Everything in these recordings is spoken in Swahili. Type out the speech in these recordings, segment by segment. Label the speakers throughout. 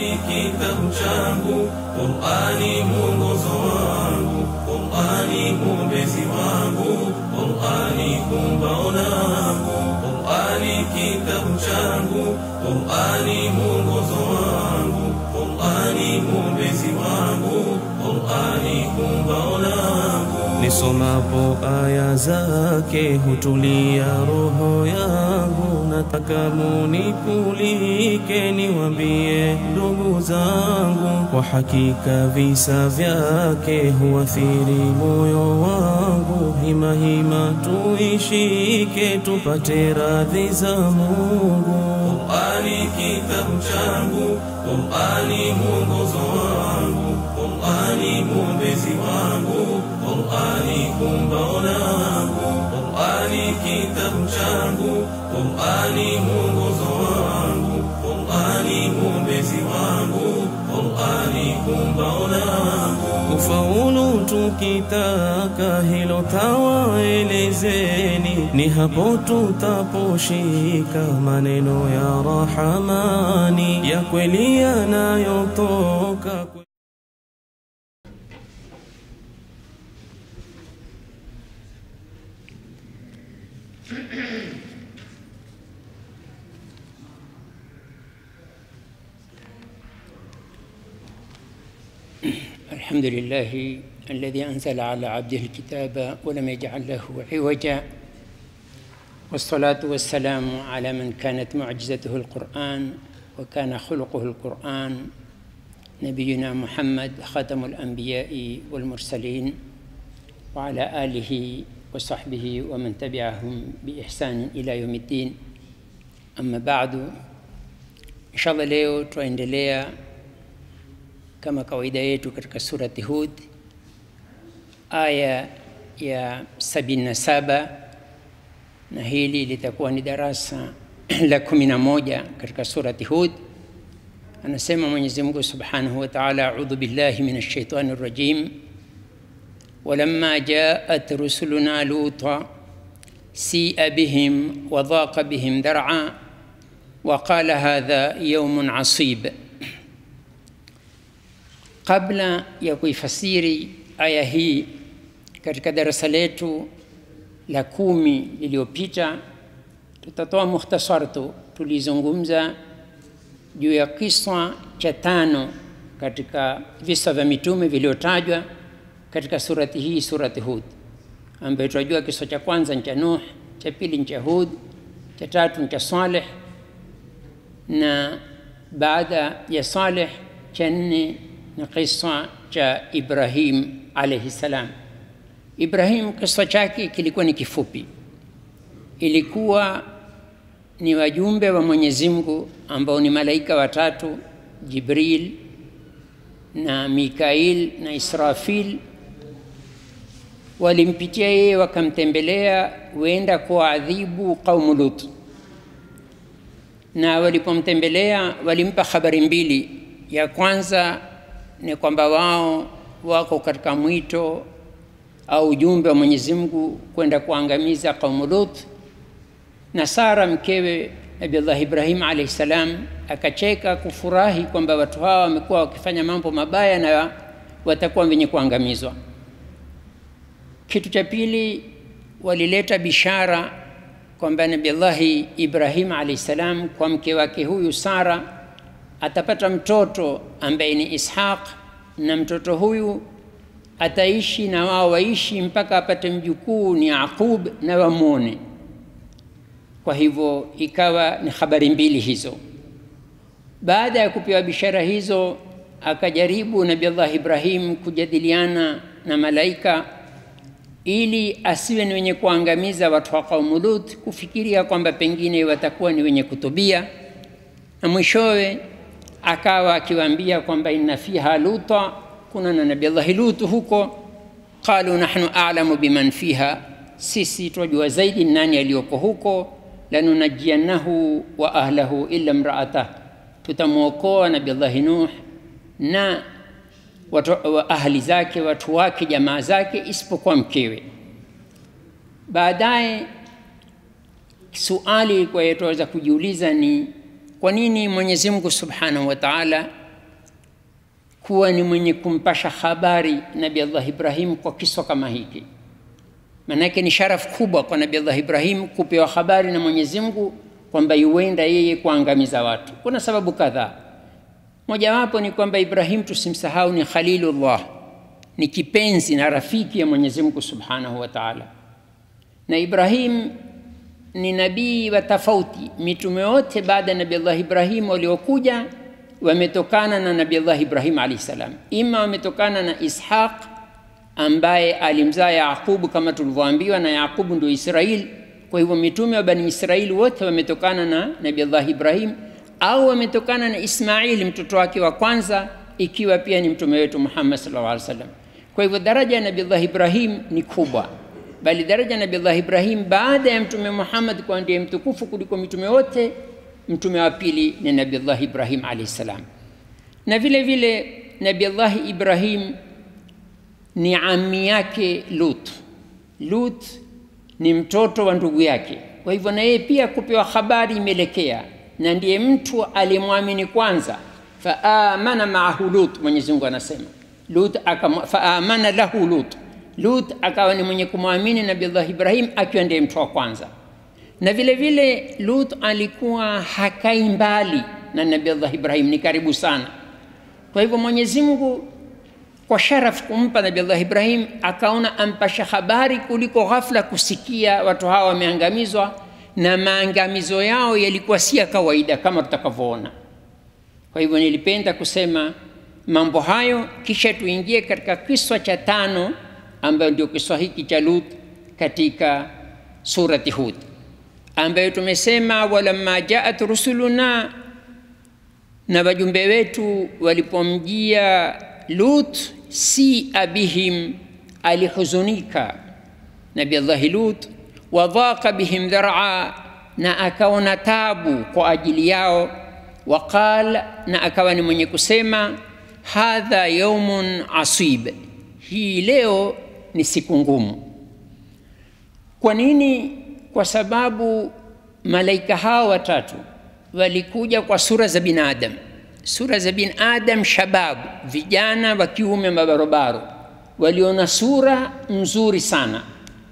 Speaker 1: Qur'ani kitabu changu, Qur'ani mwongozo wangu, Qur'ani mwombezi wangu, Qur'ani kumbao langu, Qur'ani kitabu changu, Qur'ani mwongozo wangu, Qur'ani mwombezi wangu, Qur'ani kumbao langu. Nisomapo aya zake hutulia roho yangu, nataka munikulike niwambie ndugu zangu, kwa hakika visa vyake huathiri moyo wangu. Hima hima tuishike tupate radhi za Mungu. Qur'ani kitabu changu, Qur'ani mwongozo wangu, Qur'ani mwombezi wangu, Qur'ani kumbao langu, Qur'ani kitabu changu, Qur'ani mwongozo wangu, Qur'ani mwombezi wangu, Qur'ani kumbao langu. Ufaulu tukitaka hilo tawaelezeni, ni hapo tutaposhika maneno ya Rahamani ya kweli yanayotoka kwe
Speaker 2: الحمد لله الذي أنزل على عبده الكتاب ولم يجعل له عوجا والصلاة والسلام على من كانت معجزته القرآن وكان خلقه القرآن نبينا محمد خاتم الأنبياء والمرسلين وعلى آله وصحبه ومن تبعهم بإحسان إلى يوم الدين أما بعد إن شاء الله leo twaendelea kama kawaida yetu katika surati Hud aya ya 77 na hili litakuwa ni darasa la kumi na moja katika surati Hud. Anasema Mwenyezi Mungu Subhanahu wa Ta'ala, a'udhu billahi minash shaitani rrajim walamma ja'at rusuluna luta si'a bihim wa dhaqa bihim dar'a wa qala hadha yawmun asib Kabla ya kuifasiri aya hii katika darasa letu la kumi lililopita, tutatoa mukhtasar tu. Tulizungumza juu ya kisa cha tano katika visa vya mitume vilivyotajwa katika surati hii, surati Hud, ambayo tunajua kisa cha kwanza ni cha Nuh, cha pili ni cha Hud, cha tatu ni cha Saleh, na baada ya Saleh cha nne ni kisa cha Ibrahim alayhi salam. Ibrahim kisa chake kilikuwa ni kifupi, ilikuwa ni wajumbe wa Mwenyezi Mungu ambao ni malaika watatu, Jibril na Mikail na Israfil, walimpitia yeye wakamtembelea, huenda kuadhibu kaumu Lut, na walipomtembelea walimpa habari mbili. Ya kwanza ni kwamba wao wako katika mwito au ujumbe wa Mwenyezi Mungu kwenda kuangamiza kaumu Lut, na Sara mkewe Nabiullah Ibrahim alayhi salam akacheka kufurahi kwamba watu hawa wamekuwa wakifanya mambo mabaya na watakuwa wenye kuangamizwa. Kitu cha pili, walileta bishara kwamba Nabiullah Ibrahim alayhi salam kwa mke wake huyu Sara atapata mtoto ambaye ni Ishaq, na mtoto huyu ataishi na wao waishi mpaka apate mjukuu ni Yaqub na wamwone. Kwa hivyo ikawa ni habari mbili hizo. Baada ya kupewa bishara hizo, akajaribu Nabii Allah Ibrahim kujadiliana na malaika ili asiwe ni wenye kuangamiza watu wa kaumu Lut, kufikiria kwamba pengine watakuwa ni wenye kutubia, na mwishowe akawa akiwaambia kwamba inna fiha luta, kuna na Nabii Allah Lut huko. Qalu nahnu a'lamu biman fiha, sisi twajua zaidi nani aliyoko huko. Lanunajiannahu wa ahlahu illa mraatah, tutamwokoa Nabii Allah Nuh na watu, wa ahli zake watu wake jamaa zake isipokuwa mkewe. Baadaye suali kwa tunaweza kujiuliza ni kwa nini Mwenyezi Mungu Subhanahu wa Ta'ala kuwa ni mwenye kumpasha habari Nabii Allah Ibrahim kwa kiswa kama hiki. Maanake ni sharafu kubwa kwa Nabii Allah Ibrahim kupewa habari na Mwenyezi Mungu kwamba yuenda yeye kuangamiza watu. Kuna sababu kadhaa. Mojawapo ni kwamba Ibrahim tusimsahau ni Khalilullah, ni kipenzi na rafiki ya Mwenyezi Mungu Subhanahu wa Ta'ala. Na Ibrahim ni nabii wa tofauti. Mitume wote baada ya Nabii Allah Ibrahim waliokuja wametokana na Nabii Allah Ibrahim alayhi salam, ima wametokana na Ishaq ambaye alimzaa Yaqubu kama tulivyoambiwa, na Yaqubu ndio Israeli. Kwa hivyo mitume wa Bani Israeli wote wametokana na Nabii Allah Ibrahim au wametokana na Ismaili mtoto wake wa kwanza, ikiwa pia ni mtume wetu Muhammad sallallahu alaihi wasallam. Kwa hivyo daraja ya Nabii Allah Ibrahim ni kubwa, bali daraja ya Nabii Allah Ibrahim baada ya mtume Muhammad kwa ndiye mtukufu kuliko mitume wote. Mtume wa pili ni Nabii Allah Ibrahim alayhi salam, na vile vile Nabii Allah Ibrahim ni ami yake Lut. Lut ni mtoto wa ndugu yake, kwa hivyo na yeye pia kupewa habari imeelekea, na ndiye mtu alimwamini kwanza. Faamana maahu Lut, Mwenyezi Mungu anasema Lut faamana lahu Lut, Lut akawa ni mwenye kumwamini Nabii Allah Ibrahim akiwa ndiye mtu wa kwanza. Na vile vile Lut alikuwa hakai mbali na Nabii Allah Ibrahim, ni karibu sana. Kwa hivyo Mwenyezi Mungu kwa sharaf kumpa Nabii Allah Ibrahim akaona ampasha habari kuliko ghafla kusikia watu hawa wameangamizwa, na maangamizo yao yalikuwa si ya kawaida kama tutakavyoona. Kwa hivyo nilipenda kusema mambo hayo, kisha tuingie katika kiswa cha tano ambayo ndio kiswa hiki cha Lut katika surati Hud, ambayo tumesema walamma jaat rusuluna, na wajumbe wetu walipomjia Lut si abihim, alihuzunika Nabi Allahi Lut, wadhaqa bihim dhar'a, na akaona tabu kwa ajili yao. Waqal, na akawa ni mwenye kusema hadha yaumun asib, hii leo ni siku ngumu. Kwa nini? Kwa sababu malaika hao watatu walikuja kwa sura za binadamu sura za bin adam shabab, vijana wa kiume mabarobaro, waliona sura nzuri sana,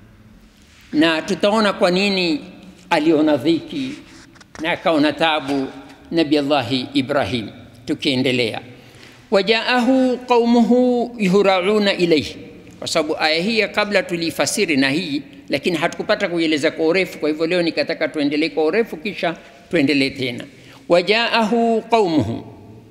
Speaker 2: na tutaona kwa nini aliona dhiki na akaona tabu Nabi Allahi Ibrahim. Tukiendelea, wajaahu qaumuhu yuhrauna ilaihi, kwa sababu aya hii kabla tuliifasiri na hii, lakini hatukupata kuieleza kwa urefu. Kwa hivyo leo nikataka tuendelee kwa urefu, kisha tuendelee tena. Wajaahu qaumuhu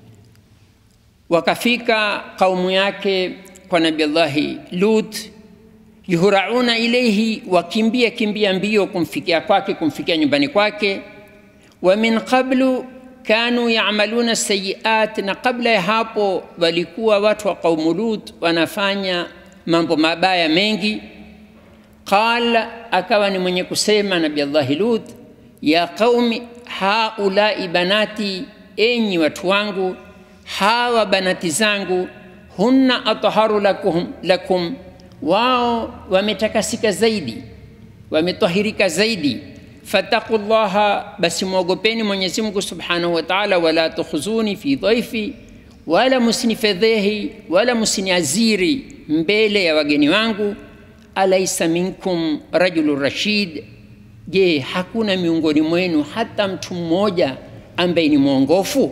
Speaker 2: wakafika kaumu yake kwa Nabii Allahi Lut, yuhrauna ilaihi, wakimbia kimbia mbio kumfikia kwake, kumfikia nyumbani kwake. Wa min qablu kanu yamaluna sayiat, na kabla ya hapo walikuwa watu wa kaumu Lut wanafanya mambo mabaya mengi. Qala, akawa ni mwenye kusema Nabii Allahi Lut, ya qaumi haulai banati, enyi watu wangu hawa banati zangu, hunna atharu lakum, lakum, wao wametakasika zaidi, wametahirika zaidi. Fattaqullaha, basi mwogopeni Mwenyezi Mungu subhanahu wa ta'ala, wala tukhuzuni fi dhaifi, wala musinifedhehi wala musiniaziri mbele ya wageni wangu. Alaisa minkum rajulun rashid, je, hakuna miongoni mwenu hata mtu mmoja ambaye ni mwongofu?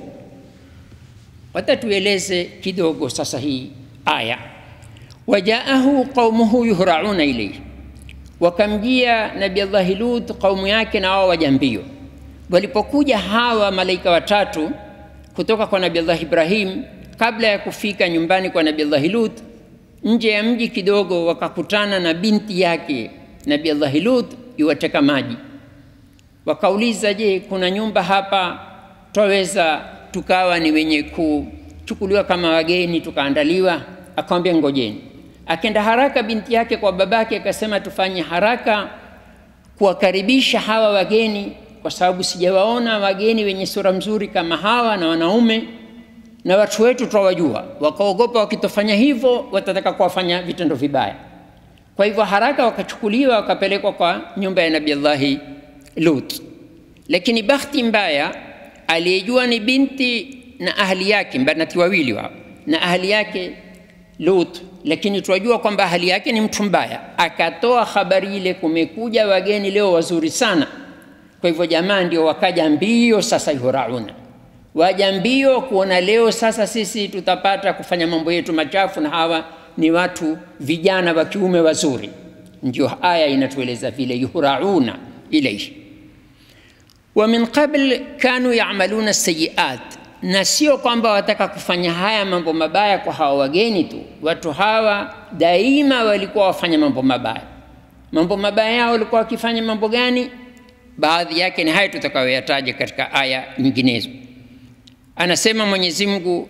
Speaker 2: Watatueleze kidogo sasa hii aya. Wajaahu qaumuhu yuhrauna ilayhi, wakamjia Nabii Allahi Lut kaumu yake na wao waja mbio. Walipokuja hawa malaika watatu kutoka kwa Nabii Allah Ibrahim, kabla ya kufika nyumbani kwa Nabii Allah Lut, nje ya mji kidogo, wakakutana na binti yake Nabii Allah Lut iwateka maji. Wakauliza, je, kuna nyumba hapa twaweza tukawa ni wenye kuchukuliwa kama wageni tukaandaliwa? Akamwambia ngojeni. Akenda haraka binti yake kwa babake, akasema tufanye haraka kuwakaribisha hawa wageni, kwa sababu sijawaona wageni wenye sura mzuri kama hawa na wanaume na watu wetu twawajua. Wakaogopa wakitofanya hivyo watataka kuwafanya vitendo vibaya. Kwa hivyo haraka wakachukuliwa wakapelekwa kwa nyumba ya Nabii Allahi Lut, lakini bahati mbaya aliyejua ni binti na ahli yake, banati wawili wao, na ahali yake Lut, lakini tunajua kwamba ahali yake ni mtu mbaya. Akatoa habari ile, kumekuja wageni leo wazuri sana. Kwa hivyo jamaa ndio wakaja mbio sasa, yuhrauna waja mbio kuona leo sasa sisi tutapata kufanya mambo yetu machafu, na hawa ni watu vijana wa kiume wazuri. Ndio aya inatueleza vile, yuhrauna ilaihi wa min qabl kanu yamaluna sayiat, na sio kwamba wataka kufanya haya mambo mabaya kwa hawa wageni tu. Watu hawa daima walikuwa wafanya mambo mabaya. Mambo mabaya yao walikuwa wakifanya mambo gani? Baadhi yake ni haya tutakayoyataja katika aya nyinginezo. Anasema Mwenyezi Mungu,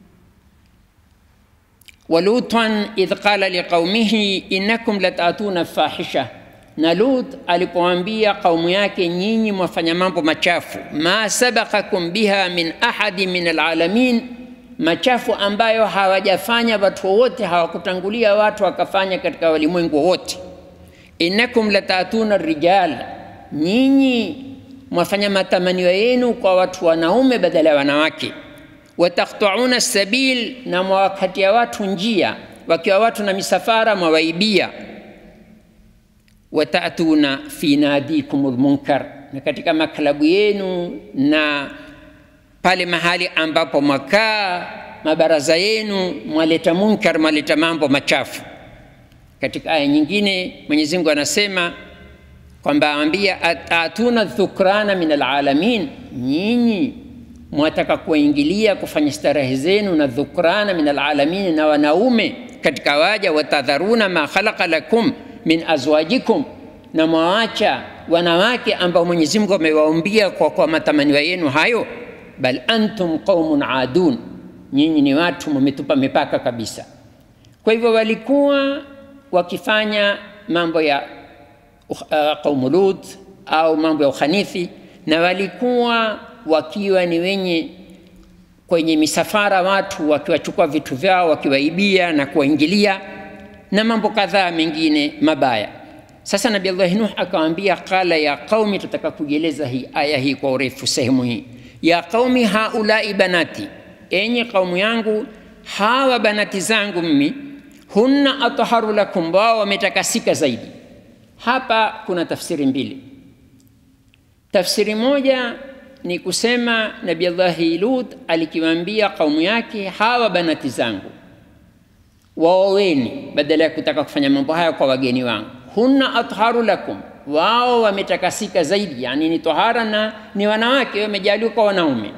Speaker 2: walutan idh qala liqaumihi innakum latatuna fahisha na Lut alipoambia kaumu yake, nyinyi mwafanya mambo machafu, ma sabakakum biha min ahadi min alalamin, machafu ambayo hawajafanya watu wowote, hawakutangulia watu wakafanya katika walimwengu wote. Innakum latatuna rijal, nyinyi mwafanya matamanio yenu kwa watu wanaume badala ya wanawake. Wataktauna sabil, na mwawakatia watu njia, wakiwa watu na misafara mwawaibia watatuna fi nadikum lmunkar, na katika maklabu yenu na pale mahali ambapo mwakaa mabaraza yenu mwaleta munkar, mwaleta mambo machafu. Katika aya nyingine Mwenyezi Mungu anasema kwamba ambia atatuna dhukrana min alalamin, nyinyi mwataka kuwaingilia kufanya starehe zenu na dhukrana min alalamin, na wanaume katika waja, watadharuna ma khalaqa lakum min azwajikum, na mwawacha wanawake ambao Mwenyezi Mungu amewaumbia kwa, kwa matamanio yenu hayo. Bal antum qaumun adun, nyinyi ni watu mmetupa mipaka kabisa. Kwa hivyo walikuwa wakifanya mambo ya uh, qaumu Lut au mambo ya ukhanithi, na walikuwa wakiwa ni wenye kwenye misafara watu wakiwachukua vitu vyao wakiwaibia na kuwaingilia na mambo kadhaa mengine mabaya. Sasa Nabii Allah Nuh akawaambia, qala ya qaumi, tutaka kujieleza hii aya hii kwa urefu sehemu hii. Ya qaumi haulai banati, enyi kaumu yangu, hawa banati zangu mimi, hunna atharu lakum, wao wametakasika zaidi. Hapa kuna tafsiri mbili. Tafsiri moja ni kusema Nabii Allah Lut alikiwaambia kaumu yake, hawa banati zangu waoweni badala ya kutaka kufanya mambo haya kwa wageni wangu. hunna atharu lakum, wao wametakasika zaidi, yani ni tahara na ni wanawake wamejaliwa kwa wanaume.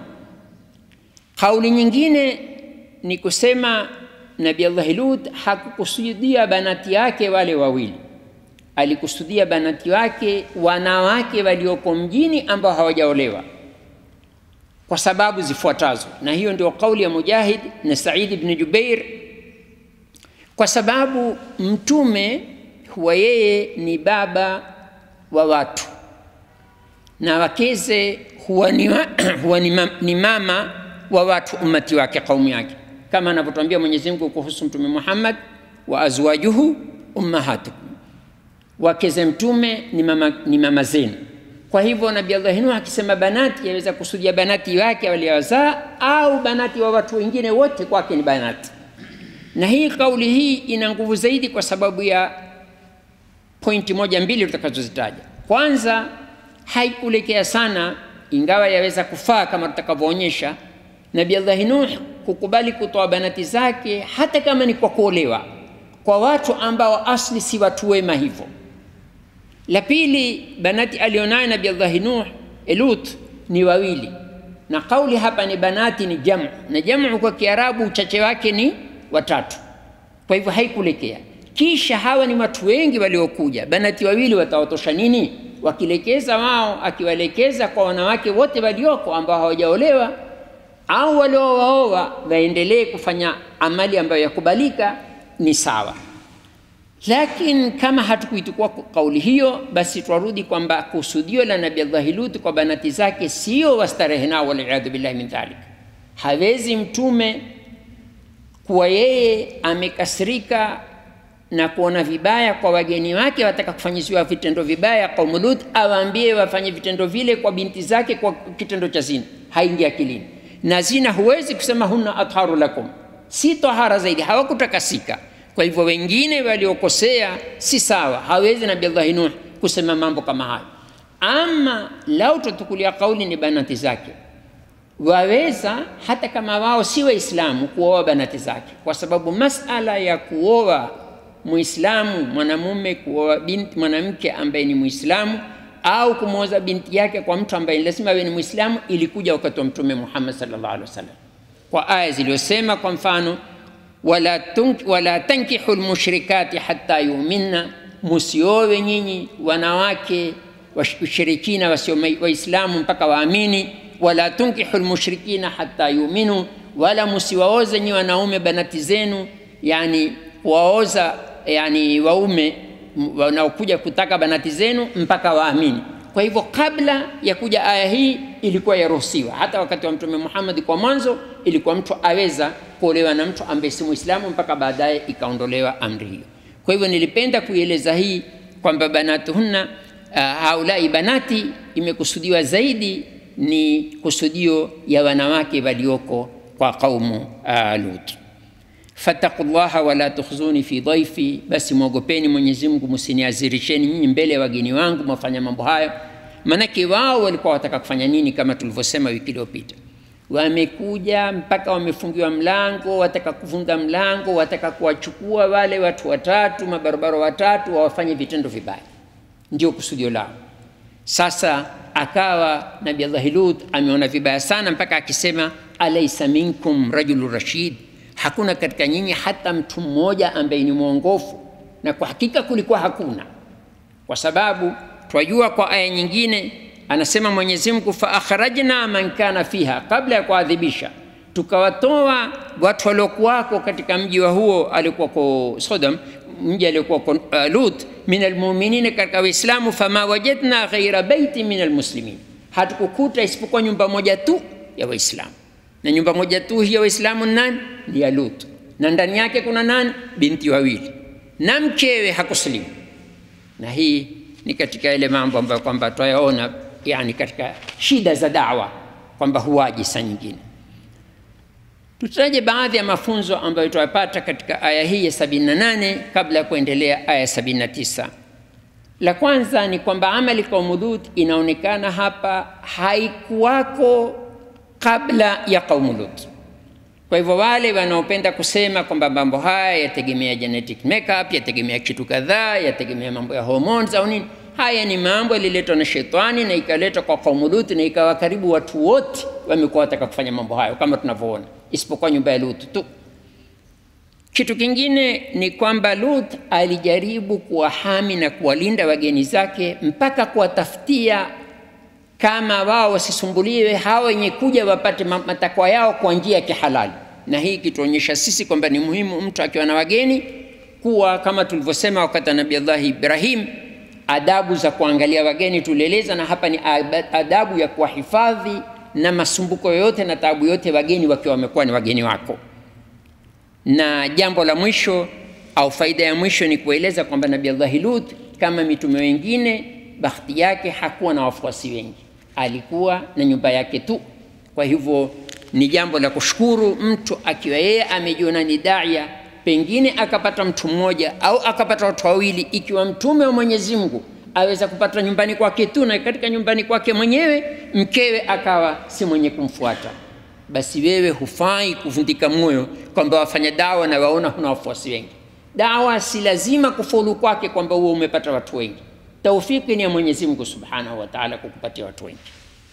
Speaker 2: Kauli nyingine ni kusema Nabii Allah Lut hakukusudia banati yake wale wawili, alikusudia banati wake wanawake walioko mjini ambao hawajaolewa kwa sababu zifuatazo, na hiyo ndio kauli ya Mujahid na Said ibn Jubair kwa sababu mtume huwa yeye ni baba wa watu na wakeze huwa ni, wa, huwa ni, ma, ni mama wa watu ummati wake kaumu yake, kama anavyotuambia Mwenyezi Mungu kuhusu Mtume Muhammad, wa azwajuhu ummahatukum, wakeze mtume ni mama, ni mama zenu. Kwa hivyo Nabii Allah Nuh akisema banati, yaweza kusudia banati wake waliowazaa au banati wa watu wengine wote, kwake ni banati na hii kauli hii ina nguvu zaidi kwa sababu ya pointi moja mbili tutakazozitaja. Kwanza, haikulekea sana, ingawa yaweza kufaa kama tutakavyoonyesha, Nabii Allah Nuh kukubali kutoa banati zake hata kama ni kwa kuolewa kwa watu ambao asli si watu wema hivyo. La pili, banati alionayo Nabii Allah Nuh Lut ni wawili, na kauli hapa ni banati ni jamu, na jamu kwa Kiarabu uchache wake ni watatu. Kwa hivyo haikulekea. Kisha hawa ni watu wengi waliokuja, banati wawili watawatosha nini? Wakilekeza wao, akiwalekeza kwa wanawake wote walioko ambao hawajaolewa au waliowaoa, waendelee kufanya amali ambayo yakubalika, ni sawa. Lakini kama hatukuitukua kauli hiyo, basi twarudi kwamba kusudio la Nabii Allah Lut kwa banati zake sio wastarehe nao, waliyadhu billahi min dhalik. Hawezi mtume kuwa yeye amekasirika na kuona vibaya kwa wageni wake wataka kufanyiziwa vitendo vibaya kaumu Lut, awaambie wafanye vitendo vile kwa binti zake kwa kitendo cha zina, haingi akilini. Na zina huwezi kusema hunna atharu lakum, si tahara zaidi, hawakutakasika. Kwa hivyo wengine waliokosea si sawa, hawezi Nabii Allah Nuh kusema mambo kama hayo. Ama lau tutakulia kauli ni banati zake, waweza hata kama wao si Waislamu kuoa banati zake, kwa sababu masala ya kuoa Muislamu mwanamume kuoa binti mwanamke ambaye ni Muislamu au kumwoza binti yake kwa mtu ambaye lazima awe ni Muislamu ilikuja wakati wa Mtume Muhammad sallallahu alaihi wasallam kwa aya zilizosema, kwa mfano wala, tunk, wala tankihu lmushrikati hatta yuminna, musiowe nyinyi wanawake washirikina wasio Waislamu mpaka waamini. Wala tunkihu lmushrikina hatta yuminu, wala musiwaoze nyinyi wanaume banati zenu, yani kuwaoza yani waume wanaokuja kutaka banati zenu mpaka waamini. Kwa hivyo kabla ya kuja aya hii ilikuwa yaruhusiwa, hata wakati wa Mtume Muhammad kwa mwanzo ilikuwa mtu aweza kuolewa na mtu ambaye si Muislamu mpaka baadaye ikaondolewa amri hiyo. Kwa hivyo nilipenda kuieleza hii kwamba banatuhunna uh, haulai banati imekusudiwa zaidi ni kusudio ya wanawake walioko kwa kaumu uh, Lut. Fattaqullaha wala tukhzuni fi dhaifi, basi mwogopeni Mwenyezi Mungu, msiniazirisheni nyinyi mbele ya wageni wangu mwafanya mambo hayo. Maanake wao walikuwa wataka kufanya nini? Kama tulivyosema wiki iliyopita, wamekuja mpaka wamefungiwa mlango, wataka kuvunja mlango, wataka kuwachukua wale watu watatu, mabarabara watatu, wawafanye vitendo vibaya, ndio kusudio lao. Sasa akawa Nabii Allah Lut ameona vibaya sana, mpaka akisema alaisa minkum rajulu rashid hakuna katika nyinyi hata mtu mmoja ambaye ni mwongofu, na kwa hakika kulikuwa hakuna, kwa sababu twajua kwa aya nyingine anasema Mwenyezi Mungu, fa akhrajna man kana fiha, kabla ya kuadhibisha tukawatoa watu waliokuwako katika mji wa huo alikuwako Sodom, mji aliokuwako uh, Lut, min almuminina, katika Waislamu. Fama wajadna ghaira baiti min almuslimin, hatukukuta isipokuwa nyumba moja tu ya Waislamu na nyumba moja tu hii ya Waislamu nani? Ni ya Lut, na ndani yake kuna nani? Binti wawili na mkewe hakusilimu. Na hii ni katika ile mambo ambayo kwamba twayaona yani katika shida za dawa kwamba huwaji saa nyingine. Tutaje baadhi ya mafunzo ambayo tuyapata katika aya hii ya 78 kabla ya kuendelea aya 79. La kwanza ni kwamba amali kaumu Lut inaonekana hapa haikuwako kabla ya kaumu Lut. Kwa hivyo wale wanaopenda kusema kwamba mambo haya yategemea genetic makeup, yategemea kitu kadhaa, yategemea mambo ya hormones au nini, haya ni mambo yaliletwa na shetani na ikaletwa kwa kaumu Lut na ikawa karibu watu wote wamekuwa wataka kufanya mambo hayo kama tunavyoona, isipokuwa nyumba ya Lut tu. Kitu kingine ni kwamba Lut alijaribu kuwahami na kuwalinda wageni zake mpaka kuwatafutia kama wao wasisumbuliwe, hawa wenye kuja wapate matakwa yao kwa njia ya kihalali. Na hii kituonyesha sisi kwamba ni muhimu mtu akiwa na wageni kuwa kama tulivyosema wakati wa Nabii Allah Ibrahim, adabu za kuangalia wageni tulieleza, na hapa ni adabu ya kuwahifadhi na masumbuko yoyote na taabu yote wageni wakiwa wamekuwa ni wageni wako. Na jambo la mwisho au faida ya mwisho ni kueleza kwamba Nabii Allah Lut kama mitume wengine, bahati yake hakuwa na wafuasi wengi alikuwa na nyumba yake tu. Kwa hivyo ni jambo la kushukuru mtu akiwa yeye amejiona ni daia, pengine akapata mtu mmoja au akapata watu wawili, ikiwa mtume wa Mwenyezi Mungu aweza kupata nyumbani kwake tu, na katika nyumbani kwake mwenyewe mkewe akawa si mwenye kumfuata, basi wewe hufai kuvundika moyo kwamba wafanya dawa na waona huna wafuasi wengi. Dawa si lazima kufaulu kwake kwamba huo umepata watu wengi taufiki ni ya Mwenyezi Mungu Subhanahu wa Ta'ala kukupatia watu wengi.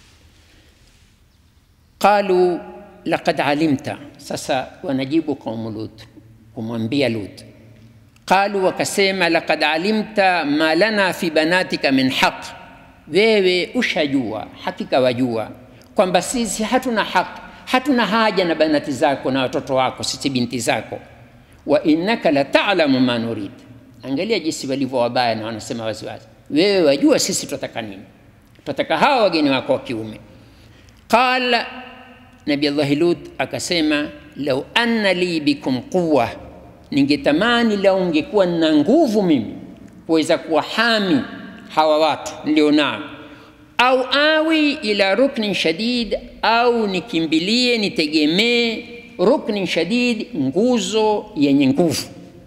Speaker 2: Qalu laqad alimta, sasa wanajibu kaumu Lut kumwambia Lut. Qalu, wakasema laqad alimta ma lana fi banatika min haq, wewe ushajua, hakika wajua kwamba sisi hatuna haki, hatuna haja na banati zako na watoto wako, sisi binti zako. Wa innaka la ta'lamu ma nurid. Angalia jinsi walivyo wabaya na wanasema waziwazi wewe wajua sisi tunataka nini? Tunataka hawa wageni wako wa kiume. Qala Nabi Allah Lut akasema, lau anna li bikum quwa, ningetamani lau ungekuwa na nguvu mimi kuweza kuwahami hawa watu nilionao, au awi ila ruknin shadid, au nikimbilie nitegemee ruknin shadid, nguzo yenye nguvu.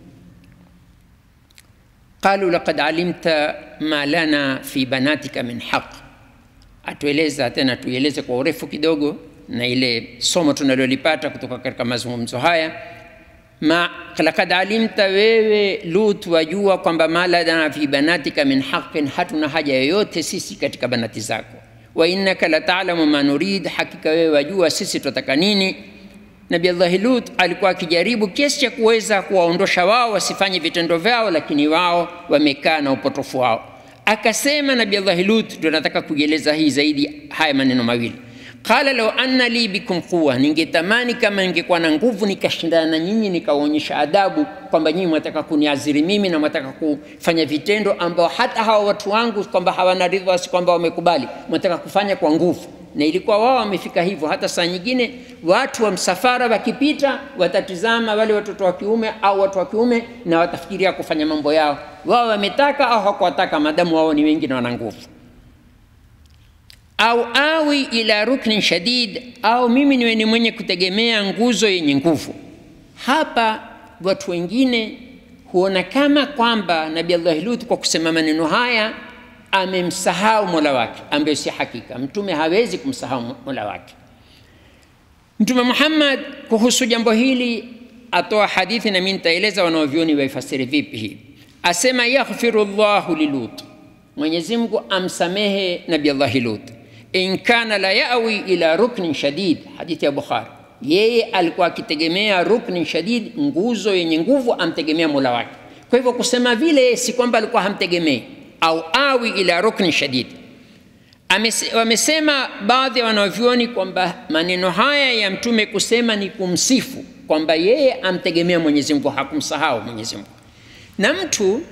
Speaker 2: qalu laqad alimta ma lana fi banatika min haq, atueleza tena, tuieleze kwa urefu kidogo na ile somo tunalolipata kutoka katika mazungumzo haya ma laqad alimta, wewe Lut wajua kwamba ma lana fi banatika min haqin, hatuna haja yoyote sisi katika banati zako. Wa innaka la ta'lamu ma nurid, hakika wewe wajua sisi tunataka nini. Nabii Allah Lut alikuwa akijaribu kiasi cha kuweza kuwaondosha wao wasifanye vitendo vyao, lakini wao wamekaa na upotofu wao. Akasema Nabii Allah Lut, ndio nataka kuieleza hii zaidi, haya maneno mawili qala law anna li bikum quwa, ningetamani kama ningekuwa na nguvu nikashindana na nyinyi nikaonyesha adabu kwamba nyinyi mwataka kuniaziri mimi na mwataka kufanya vitendo ambao hata hawa watu wangu kwamba hawana ridha, si kwamba wamekubali, mwataka kufanya kwa nguvu. Na ilikuwa wao wamefika hivyo. Hata saa nyingine watu wa msafara wakipita, watatizama wale watoto wa kiume au watu wa kiume na watafikiria kufanya mambo yao, wao wametaka au hawakuwataka, madamu wao ni wengi na wana nguvu au awi ila ruknin shadid, au mimi niwe ni mwenye kutegemea nguzo yenye nguvu. Hapa watu wengine huona kama kwamba Nabii Allah Lut kwa kusema maneno haya amemsahau mola wake, ambayo si hakika. Mtume hawezi kumsahau mola wake. Mtume Muhammad kuhusu jambo hili atoa hadithi, na mimi nitaeleza wanaovyoni waifasiri vipi hii. Asema yaghfiru llahu lilut, Mwenyezi Mungu amsamehe Nabii Allah Lut in kana la yawi ila ruknin shadid, hadithi ya Bukhari. Yeye alikuwa akitegemea ruknin shadid, nguzo yenye nguvu, amtegemea mola wake. Kwa hivyo kusema vile si kwamba alikuwa hamtegemei, au awi ila ruknin shadid. Wamesema baadhi ya wanavyuoni kwamba maneno haya ya mtume kusema ni kumsifu kwamba yeye amtegemea Mwenyezi Mungu, hakumsahau Mwenyezi Mungu. Na mtu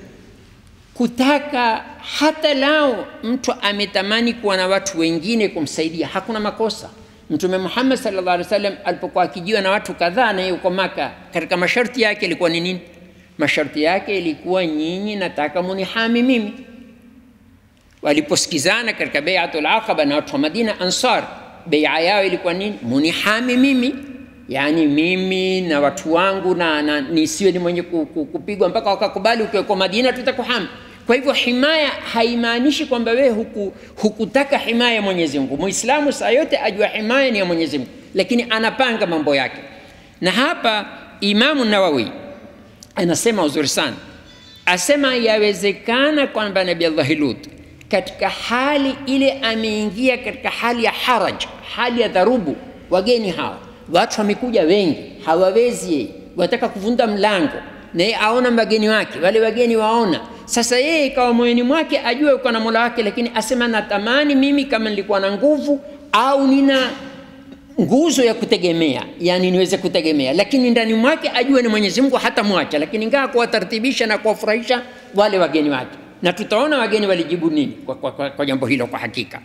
Speaker 2: kutaka hata lao mtu ametamani kuwa na watu wengine kumsaidia, hakuna makosa. Mtume Muhammad sallallahu alaihi wasallam alipokuwa akijiwa na watu kadhaa na yeye uko Maka, katika masharti yake ilikuwa ni nini? Masharti yake ilikuwa nyinyi, nataka munihami mimi. Waliposikizana katika bai'atul aqaba na watu wa Madina Ansar, bai'a yao ilikuwa nini? Munihami mimi, yani mimi na watu wangu na, na nisiwe ni mwenye kupigwa mpaka wakakubali, ukiwekwa Madina tutakuhami. Kwa hivyo himaya haimaanishi kwamba wewe huku, hukutaka himaya ya Mwenyezi Mungu. Muislamu saa yote ajua himaya ni ya Mwenyezi Mungu, lakini anapanga mambo yake. Na hapa Imamu Nawawi anasema uzuri sana, asema yawezekana kwamba Nabii Allah Lut katika hali ile ameingia katika hali ya haraj, hali ya dharubu. Wageni hawa watu wamekuja wengi, hawawezi yeye, wataka kuvunda mlango na yeye aona wageni wake, wale wageni waona sasa yeye ikawa moyoni mwake ajue uko na mola wake, lakini asema natamani mimi kama nilikuwa na nguvu au nina nguzo ya kutegemea, yani niweze kutegemea, lakini ndani mwake ajue ni Mwenyezi Mungu hata mwacha, lakini ngaa kuwatartibisha na kuwafurahisha wale wageni wake, na tutaona wageni walijibu nini kwa, kwa, kwa, kwa jambo hilo kwa hakika.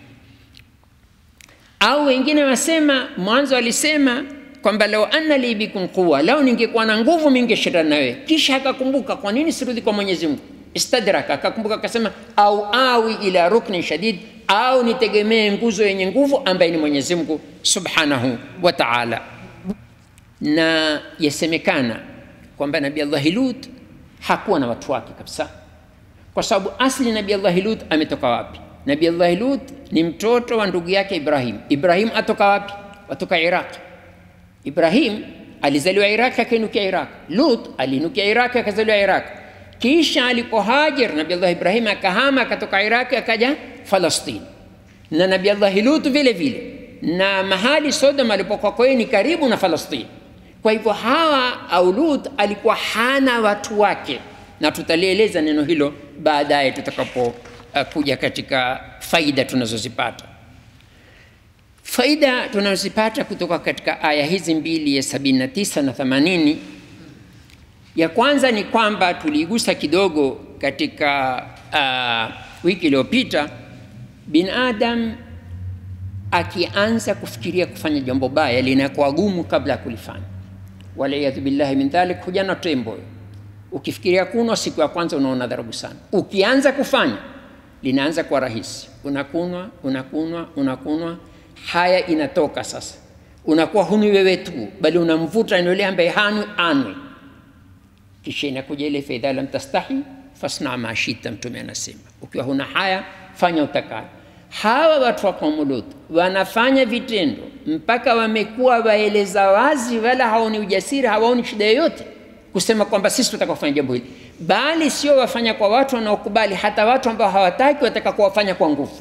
Speaker 2: Au wengine wasema, mwanzo walisema kwamba lau anna li bikum quwa, lau ningekuwa na nguvu mingeshindana na wewe. Kisha akakumbuka kwa nini sirudi kwa Mwenyezi Mungu istadraka akakumbuka akasema, au awi ila ruknin shadid, au nitegemee nguzo yenye nguvu ambaye ni Mwenyezi Mungu subhanahu wa ta'ala. Na yasemekana kwamba Nabii Allah Lut hakuwa na watu wake kabisa, kwa sababu asli Nabii Allah Lut ametoka wapi? Nabii Allah Lut ni mtoto wa ndugu yake Ibrahim. Ibrahim atoka wapi? Atoka Iraq. Ibrahim alizaliwa Iraq akainukia Iraq. Lut aliinukia Iraq akazaliwa Iraq kisha alipohajar Nabii Allah Ibrahim akahama akatoka Iraki akaja Falastini, na Nabii Allah Lut vile vile, na mahali Sodom alipokuwa kwao ni karibu na Falastini. Kwa hivyo hawa au Lut alikuwa hana watu wake, na tutalieleza neno hilo baadaye tutakapo uh, kuja katika faida tunazozipata. Faida tunazozipata kutoka katika aya hizi mbili ya 79 na 80 ya kwanza ni kwamba tuliigusa kidogo katika uh, wiki iliyopita, binadam akianza kufikiria kufanya jambo baya linakuwa gumu kabla ya kulifanya. Waliyadhu billahi min dhalik, hujana tembo. Ukifikiria kunwa siku ya kwanza unaona dharabu sana, ukianza kufanya linaanza kuwa rahisi. Unakunwa, unakunwa, unakunwa, haya inatoka sasa unakuwa huni wewe tu, bali unamvuta ni yule ambaye hanwi anwe. Kisha inakuja ile faidha lam tastahi fasna ma shita, Mtume anasema ukiwa huna haya fanya utakayo. Hawa watu wa kaumu Lut wanafanya vitendo mpaka wamekuwa waeleza wazi, wala haoni ujasiri, hawaoni shida yoyote kusema kwamba sisi tutaka kufanya jambo hili, bali sio wafanya kwa watu wanaokubali, hata watu ambao hawataki wataka kuwafanya kwa nguvu,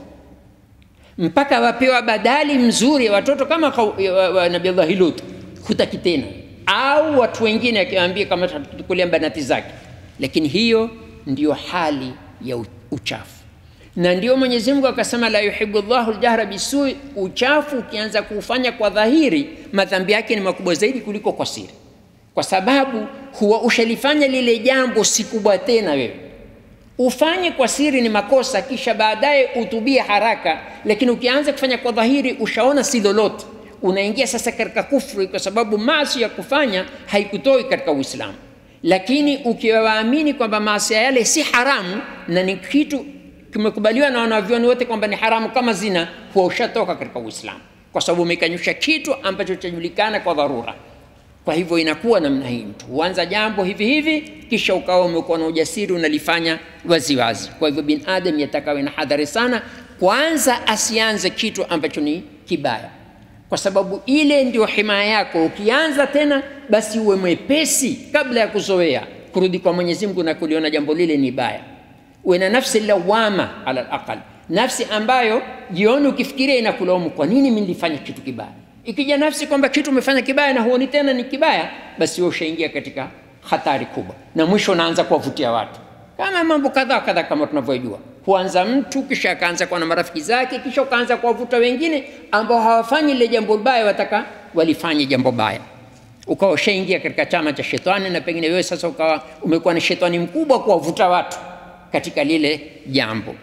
Speaker 2: mpaka wapewa badali mzuri ya watoto kama kau- wa- wa Nabii Lut, hutaki tena, au watu wengine akiwaambia kama tutakulia banati zake. Lakini hiyo ndiyo hali ya u- uchafu na ndio Mwenyezi Mungu akasema la yuhibbu Allahu aljahra bisui. Uchafu ukianza kuufanya kwa dhahiri, madhambi yake ni makubwa zaidi kuliko kwa siri, kwa sababu huwa ushalifanya lile jambo si kubwa tena wewe ufanye kwa siri ni makosa, kisha baadaye utubie haraka. Lakini ukianza kufanya kwa dhahiri, ushaona si lolote, unaingia sasa katika kufru, kwa sababu maasi ya kufanya haikutoi katika Uislamu. Lakini ukiwa waamini kwamba maasi yale si haramu na ni kitu kimekubaliwa na wanavyoni wote kwamba ni haramu kama zina, huwa ushatoka katika Uislamu, kwa sababu umekanyusha kitu ambacho chajulikana kwa dharura. Kwa hivyo inakuwa namna hii, mtu huanza jambo hivi hivi, kisha ukawa umekuwa na ujasiri unalifanya waziwazi. Kwa hivyo bin adam yatakawe na hadhari sana, kwanza asianze kitu ambacho ni kibaya, kwa sababu ile ndio himaya yako. Ukianza tena, basi uwe mwepesi kabla ya kuzoea kurudi kwa Mwenyezi Mungu na kuliona jambo lile ni baya. Uwe na nafsi lawama ala alaqal, nafsi ambayo jioni ukifikiria inakulaumu, kwa nini mimi nilifanya kitu kibaya Ikija nafsi kwamba kitu umefanya kibaya na huoni tena ni kibaya, basi wewe ushaingia katika hatari kubwa, na mwisho unaanza kuwavutia watu, kama mambo kadhaa kadhaa kama tunavyojua. Huanza mtu kisha akaanza kuwa na marafiki zake, kisha ukaanza kuwavuta wengine ambao hawafanyi lile jambo baya, wataka walifanye jambo baya, ukawa ushaingia katika chama cha shetani, na pengine wewe sasa ukawa umekuwa ni shetani mkubwa kuwavuta watu katika lile jambo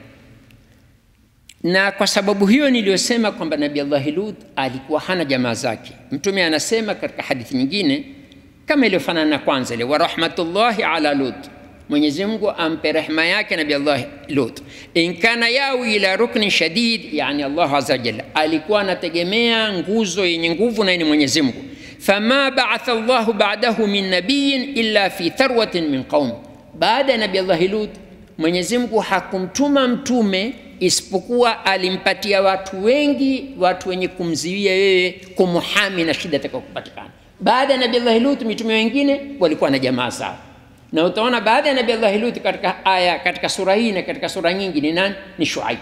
Speaker 2: na kwa sababu hiyo niliyosema kwamba Nabii Allah Lut alikuwa hana jamaa zake. Mtume anasema katika hadithi nyingine kama iliyofanana na kwanza ile, wa rahmatullahi ala Lut, Mwenyezi Mungu ampe rehema yake Nabii Allah Lut, in kana yawi ila rukni shadid, yani Allah azza jalla alikuwa anategemea nguzo yenye nguvu, na ni Mwenyezi Mungu. Fama ba'atha Allahu ba'dahu min nabiyin illa fi tharwatin min qaum, baada ya Nabii Allah Lut Mwenyezi Mungu hakumtuma mtume isipokuwa alimpatia watu wengi, watu wenye kumziwia yeye, kumuhami na shida itakayokupatikana. Baada ya Nabii Allah Lut, mitume wengine walikuwa na jamaa zao, na utaona baada ya Nabii Allah Lut katika aya, katika sura hii na katika sura nyingi ni nani? Ni Shuaib,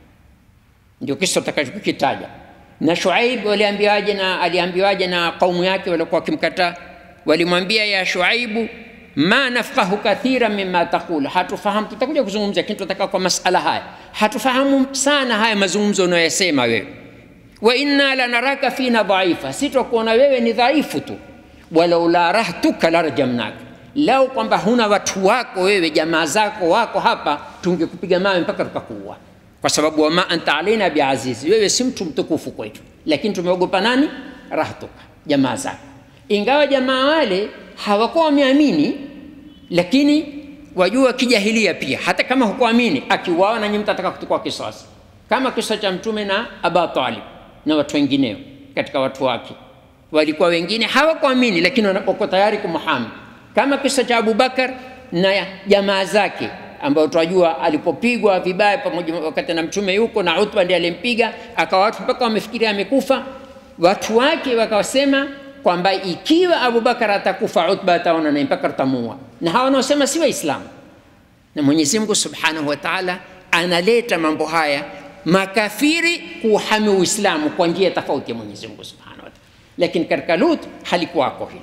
Speaker 2: ndio kisa tutakachokitaja. Na Shuaib waliambiwaje? Na aliambiwaje na kaumu yake waliokuwa wakimkataa? Walimwambia, ya Shuaibu ma nafqahu kathira mima taqul, hatufahamu. Tutakuja kuzungumza, lakini tunataka kwa masala haya, hatufahamu sana haya mazungumzo unayosema wewe. Wa inna lanaraka fina dhaifa, si twakuona wewe ni dhaifu tu. Walau la rahtuka larjamnaka, lau kwamba huna watu wako wewe, jamaa zako wako hapa, tungekupiga mawe mpaka tukakuua, kwa sababu wama anta alaina biazizi, wewe si mtu mtukufu kwetu, lakini tumeogopa nani? Rahtuka, jamaa zako. Ingawa jamaa wale hawakuwa wameamini, lakini wajua kijahilia pia, hata kama hukuamini, akiuawa na nyinyi mtataka kuchukua kisasi, kama kisa cha Mtume na Aba Talib na watu wengineo katika watu wake. Walikuwa wengine hawakuamini, lakini wako tayari kumhami, kama kisa cha Abubakar na jamaa zake ambao tunajua alipopigwa vibaya pamoja wakati na mtume yuko na Utba ndiye alimpiga, akawa watu mpaka wamefikiria amekufa. Watu wake wakawasema kwamba ikiwa Abubakar atakufa Utba ataona naye mpaka tutamuua, na hawa wanaosema si Waislamu. Na Mwenyezi Mungu Subhanahu wa Ta'ala analeta mambo haya makafiri kuuhami Uislamu kwa njia tofauti ya Mwenyezi Mungu Subhanahu wa Ta'ala, lakini katika Lut halikuwako hilo.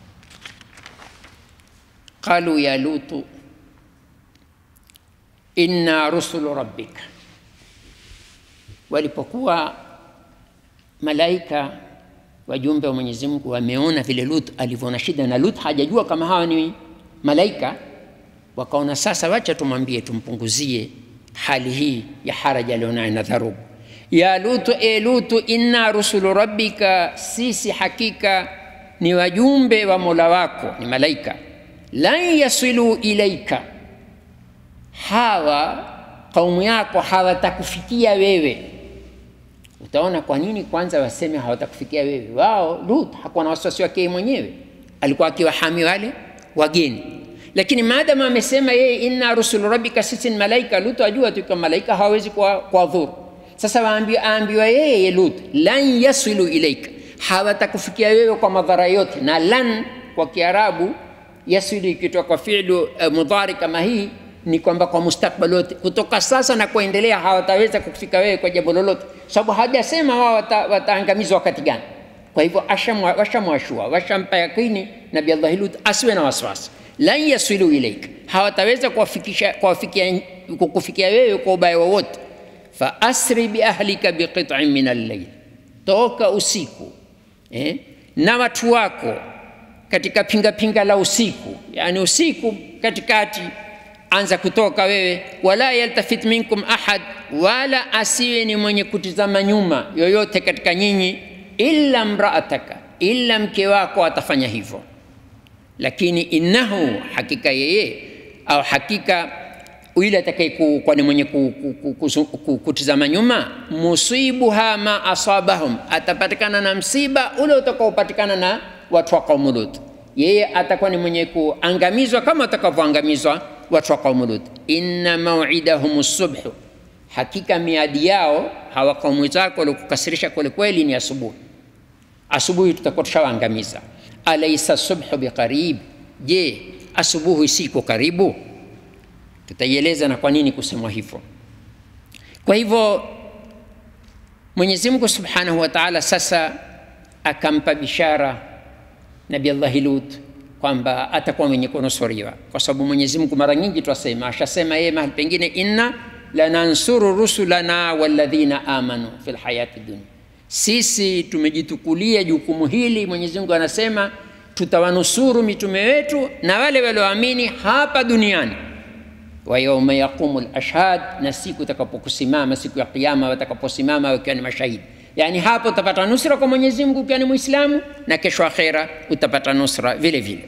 Speaker 2: qalu ya lutu inna rusulu rabbika, walipokuwa malaika wajumbe wa Mwenyezi Mungu wameona vile Lut alivyoona shida, na Lut hajajua kama hawa ni malaika, wakaona sasa, wacha tumwambie, tumpunguzie hali hii ya haraja alionayo na dharubu. Ya Lutu, e Lutu, inna rusulu rabbika, sisi hakika ni wajumbe wa Mola wako, ni malaika. Lan yasilu ilaika, hawa kaumu yako hawatakufikia wewe utaona kwa nini kwanza waseme hawatakufikia wewe. Wao Lut hakuwa na wasiwasi wake yeye mwenyewe, alikuwa akiwahami wale wageni, lakini maadamu amesema yeye inna rusulu rabbika, sisi ni malaika. Lut ajua tu kama malaika hawawezi kuwadhuru. Sasa waambiwa, aambiwa yeye Lut, lan yasilu ilaika, hawatakufikia wewe kwa madhara yote. Na lan kwa Kiarabu yasilu ikitoka kwa fi'lu uh, mudhari kama hii ni kwamba kwa mustakbal wote, kutoka sasa na kuendelea hawataweza kufika wewe kwa jambo lolote, sababu hajasema wao wata, wataangamizwa wakati gani. Kwa hivyo washamwashua, washampa yakini Nabii Allah Lut asiwe na wasiwasi, lan yasilu ilaik, hawataweza kuwafikisha kuwafikia kukufikia wewe kwa ubaya wowote. Fa asri bi ahlika biqit'in min al-layl, toka usiku eh, na watu wako katika pinga pinga la usiku, yani usiku katikati anza kutoka wewe, wala yaltafit minkum ahad, wala asiwe ni mwenye kutizama nyuma yoyote katika nyinyi, illa mraataka, illa mke wako atafanya hivyo. Lakini innahu, hakika yeye au hakika yule atakayekuwa ni mwenye kutizama nyuma, musibuha ma asabahum, atapatikana na msiba ule utakaopatikana na watu wa kaumu Lut. Yeye atakuwa ni mwenye kuangamizwa kama atakavyoangamizwa watu wa kaumu Lut. Inna mawidahum subhu, hakika miadi yao hawa kaumu zako walikukasirisha kweli kweli ni asubuhi. Asubuhi tutakuwa tushawaangamiza. Alaisa subhu biqarib, je, asubuhi siko karibu? Tutaieleza na kwa nini kusemwa hivyo. Kwa hivyo Mwenyezi Mungu Subhanahu wa Ta'ala sasa akampa bishara Nabii Allah Lut kwamba atakuwa mwenye kunusuriwa, kwa sababu Mwenyezi Mungu mara nyingi twasema, ashasema yeye mahali pengine, inna lanansuru rusulana walladhina amanu fil hayati dunya, sisi tumejitukulia jukumu hili. Mwenyezi Mungu anasema tutawanusuru mitume wetu na wale walioamini hapa duniani wa yauma yaqumu lashhad, na siku itakapokusimama siku ya Kiyama, watakaposimama wakiwa ni mashahidi. Yani hapo utapata nusra kwa Mwenyezi Mungu ukiwa ni Muislamu, na kesho akhera utapata nusra vile vile.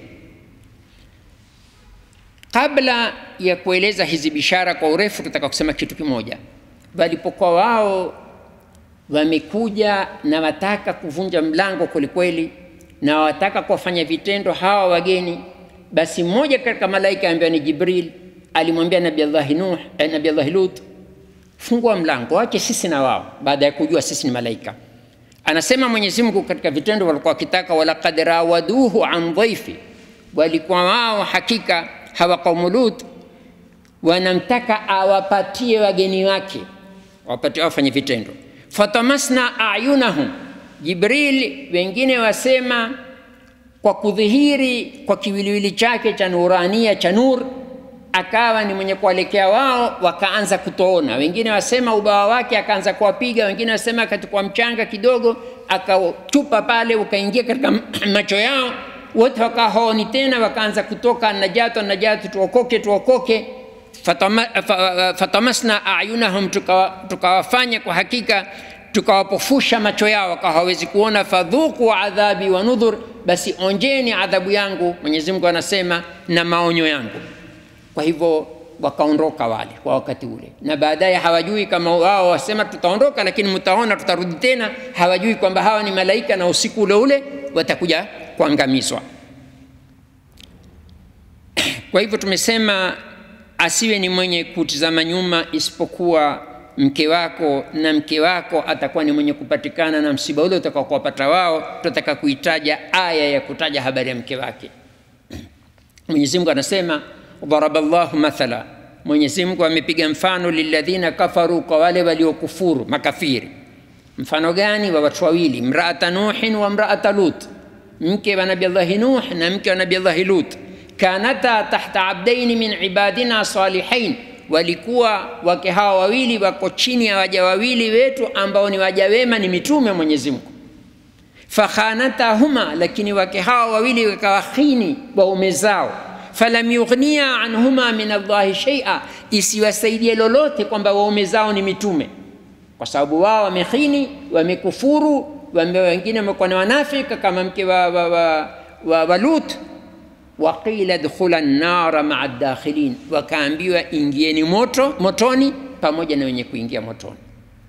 Speaker 2: Kabla ya kueleza hizi bishara kwa urefu, tutaka kusema kitu kimoja. Walipokuwa wao wamekuja na wataka kuvunja mlango kwelikweli, na wataka kuwafanya vitendo hawa wageni, basi mmoja katika malaika ambaye ni Jibril alimwambia Nabii Allah Nuh, eh, Nabii Allah Lut, fungua mlango wake sisi na wao, baada ya kujua sisi ni malaika. Anasema Mwenyezi Mungu katika vitendo walikuwa wakitaka, walaqad rawaduhu an dhaifi, walikuwa wao hakika hawa kaumu Lut wanamtaka awapatie wageni wake, awapatie wafanye vitendo. Fatamasna ayunahum, Jibril wengine wasema kwa kudhihiri kwa kiwiliwili chake cha nurania cha nur akawa ni mwenye kuwalekea wao, wakaanza kutoona. Wengine wasema ubawa wake akaanza kuwapiga, wengine wasema akatukua mchanga kidogo akatupa pale ukaingia katika macho yao, wote wakawa haoni tena, wakaanza kutoka najatu najatu, tuokoke tuokoke. Fatama, fatamasna ayunahum, tukawafanya tuka kwa hakika tukawapofusha macho yao, wakawa hawezi kuona. Fadhuku adhabi wa nudhur, basi onjeni adhabu yangu, Mwenyezi Mungu anasema na maonyo yangu. Kwa hivyo wakaondoka wale kwa wakati ule, na baadaye hawajui kama wao wasema tutaondoka, lakini mtaona tutarudi tena. Hawajui kwamba hawa ni malaika na usiku ule ule watakuja kuangamizwa. Kwa hivyo tumesema asiwe ni mwenye kutizama nyuma, isipokuwa mke wako, na mke wako atakuwa ni mwenye kupatikana na msiba ule utakao kuwapata wao. Tutataka kuitaja aya ya kutaja habari ya mke wake. Mwenyezi Mungu anasema daraba llahu mathala, Mwenyezi Mungu amepiga mfano lilladhina kafaru, kwa wale waliokufuru makafiri. Mfano gani? Wa watu wawili, mraata Nuhin wa mraata Lut, mke wa Nabii Allahi Nuh na mke wa Nabii Allahi Lut. Kanata tahta abdaini min ibadina salihain, walikuwa wake hawa wawili wako chini ya waja wawili wetu ambao ni waja wema, ni mitume wa Mwenyezi Mungu. Fakhanatahuma, lakini wake hawa wawili wakawakhini waume zao falam yughniya anhuma min Allahi shay'a, isiwasaidie lolote kwamba waume zao ni mitume, kwa sababu wao wamekhini, wamekufuru, wame wengine wamekuwa ni wanafika kama mke wa, wa, wa, wa, wa Lut. Waqila dkhula nnara maa dakhilin, wakaambiwa ingieni moto motoni pamoja na wenye kuingia motoni.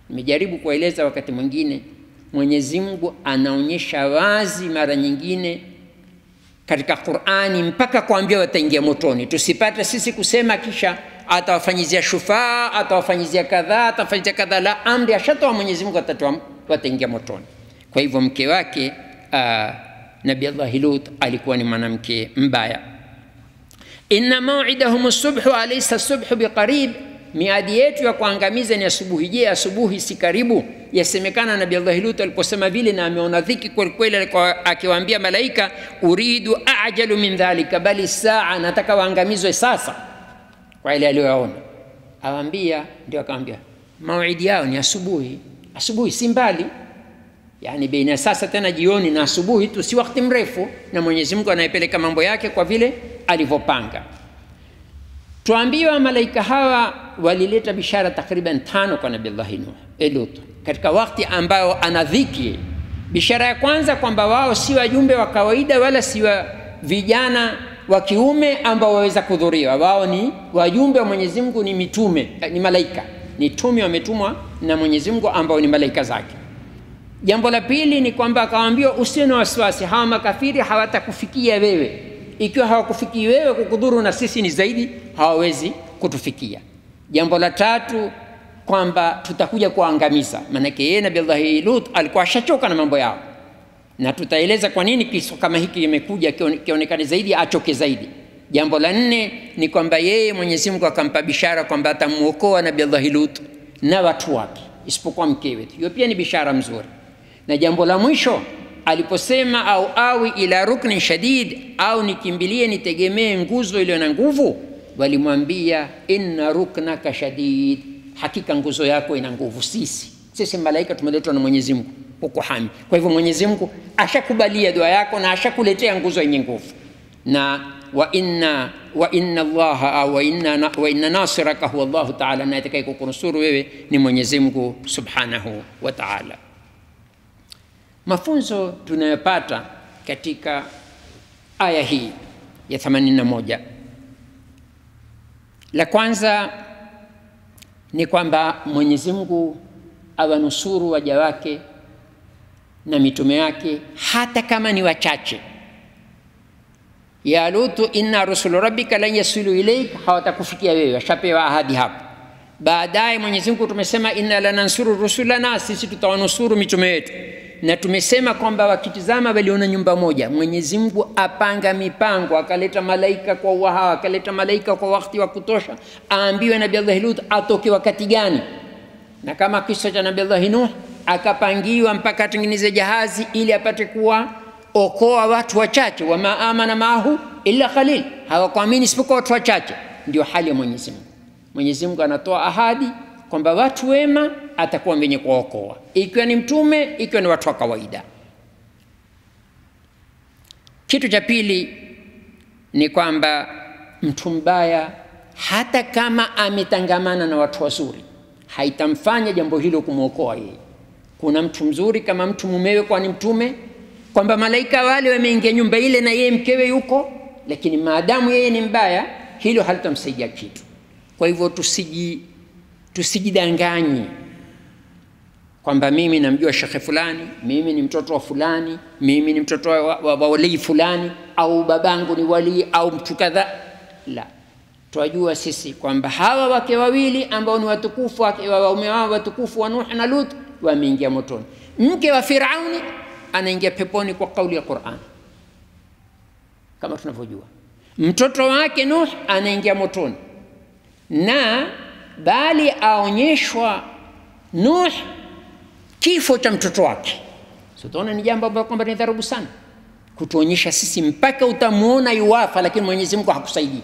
Speaker 2: Nimejaribu kueleza wakati mwingine, Mwenyezi Mungu anaonyesha wazi mara nyingine katika Qur'ani mpaka kuambia wataingia motoni. Tusipate sisi kusema kisha atawafanyizia shufaa, atawafanyizia kadhaa, atawafanyizia kadhaa. La, amri ashatoa Mwenyezi Mungu, atatoa wataingia motoni. Kwa hivyo mke wake uh, Nabii Allah Lut alikuwa ni mwanamke mbaya. inna maw'idahum subhu alaysa subhu biqarib, miadi yetu ya kuangamiza ni asubuhi. Je, asubuhi si karibu? Yasemekana Nabii Allah Lut aliposema vile na ameona dhiki kweli kweli, alikuwa akiwaambia malaika, uridu ajalu min dhalika, bali saa, nataka waangamizwe sasa, kwa ile aliyoyaona. Awaambia, ndio akamwambia mawidi yao ni asubuhi. Asubuhi si mbali, yani baina sasa tena jioni na asubuhi tu, si wakati mrefu, na Mwenyezi Mungu anayepeleka mambo yake kwa vile alivyopanga. Tuambiwa malaika hawa walileta bishara takriban tano kwa Nabii Allah Nuh Lut katika wakati ambao ana dhiki. Bishara ya kwanza kwamba wao si wajumbe wa kawaida wala si wa vijana wa kiume ambao waweza kudhuriwa. Wao ni wajumbe wa Mwenyezi Mungu, ni mitume, ni malaika, ni tume wametumwa na Mwenyezi Mungu ambao ni malaika zake. Jambo la pili ni kwamba akawaambia usiwe na wasiwasi, hawa makafiri hawatakufikia wewe. Ikiwa hawakufikii wewe, kukudhuru na sisi ni zaidi, hawawezi kutufikia. Jambo la tatu kwamba tutakuja kuangamiza, maanake yeye Nabii Allah Lut alikuwa ashachoka na mambo yao, na tutaeleza kwa nini kisa kama hiki kimekuja kionekane zaidi, achoke zaidi. Jambo la nne ni kwamba yeye Mwenyezi Mungu akampa bishara kwamba atamuokoa Nabii Allah Lut na watu wake isipokuwa mkewe. Hiyo pia ni bishara mzuri. Na jambo la mwisho aliposema au awi ila ruknin shadid, au nikimbilie nitegemee nguzo iliyo na nguvu, walimwambia inna ruknaka shadid, hakika nguzo yako ina nguvu. Sisi sisi malaika tumeletwa na Mwenyezi Mungu kukuhami. Kwa hivyo Mwenyezi Mungu ashakubalia dua yako na ashakuletea nguzo yenye nguvu na wa inna wa inna Allaha wa inna wa inna nasiraka huwa Allahu ta'ala, na atakaye kukunusuru wewe ni Mwenyezi Mungu subhanahu wa ta'ala. Mafunzo tunayopata katika aya hii ya 81, la kwanza ni kwamba Mwenyezi Mungu awanusuru waja wake na mitume yake hata kama ni wachache ya Lutu, inna rusulu rabbika lan yasilu ilaik, hawatakufikia wewe, washapewa ahadi hapo. Baadaye Mwenyezi Mungu tumesema inna lanansuru rusulana, sisi tutawanusuru mitume wetu, na tumesema kwamba wakitizama waliona nyumba moja. Mwenyezi Mungu apanga mipango, akaleta malaika kwa uhawa, akaleta malaika kwa wakati wa kutosha, aambiwe Nabii Allah Lut atoke wakati gani, na kama kisa cha Nabii Allah Nuh akapangiwa mpaka atengeneze jahazi ili apate kuwa okoa watu wachache, wama amana maahu illa qalil, hawakuamini isipokuwa watu wachache. Ndio hali ya Mwenyezi Mungu. Mwenyezi Mungu anatoa ahadi kwamba watu wema atakuwa mwenye kuwaokoa, ikiwa ni mtume, ikiwa ni watu wa kawaida. Kitu cha pili ni kwamba mtu mbaya hata kama ametangamana na watu wazuri, haitamfanya jambo hilo kumwokoa yeye. Kuna mtu mzuri kama mtu mumewe, kwani mtume kwamba malaika wale wameingia nyumba ile na yeye mkewe yuko, lakini maadamu yeye ni mbaya, hilo halitamsaidia kitu. Kwa hivyo tusiji tusijidanganye kwamba mimi namjua shekhe fulani, mimi ni mtoto wa fulani, mimi ni mtoto wa, wa, wa walii fulani, au babangu ni walii au mtu kadhaa. La, twajua sisi kwamba hawa wake wawili ambao ni watukufu waume wao watukufu wa Nuh na Lut wameingia motoni. Mke wa Firauni anaingia peponi kwa kauli ya Qur'an, kama tunavyojua. Mtoto wake Nuh anaingia motoni, na bali aonyeshwa Nuh kifo cha mtoto wake. So tunaona ni jambo ambalo kwamba ni dharubu sana, kutuonyesha sisi mpaka utamuona yuwafa, lakini Mwenyezi Mungu hakusaidii.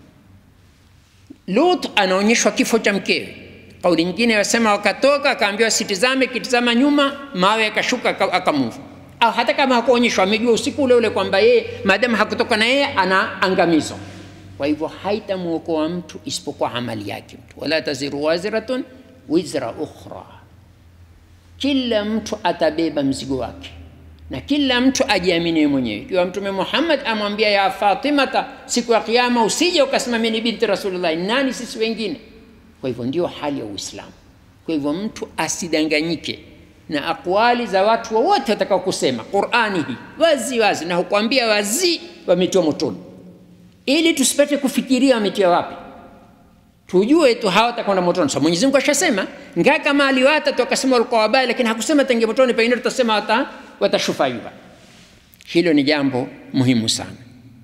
Speaker 2: Lut anaonyeshwa kifo cha mkewe. Kauli nyingine yasema wakatoka, akaambiwa sitizame, kitizama nyuma, mawe yakashuka, akamuvu au hata kama hakuonyeshwa, amejua usiku ule ule kwamba yeye maadamu hakutoka na yeye anaangamizwa. Kwa hivyo haitamwokoa mtu isipokuwa amali yake mtu, wala taziru waziratun wizra ukhra, kila mtu atabeba mzigo wake na kila mtu ajiamini mwenyewe. Ikiwa Mtume Muhammad amwambia ya Fatimata, siku ya Kiyama usije ukasema mimi ni binti Rasulullah, nani sisi wengine? Kwa hivyo ndio hali ya Uislamu Kwa hivyo mtu asidanganyike na akwali za watu wowote watakao kusema Qur'ani hii wazi wazi, na hukwambia wazi wametiwa motoni, ili tusipate kufikiria wametia wapi, tujue tu hawa watakwenda motoni. So Mwenyezi Mungu ashasema ngaa kama aliwata tu akasema walikuwa wabaya, lakini hakusema tangia motoni, pengine tutasema wata, watashufaiwa. Hilo ni jambo muhimu sana.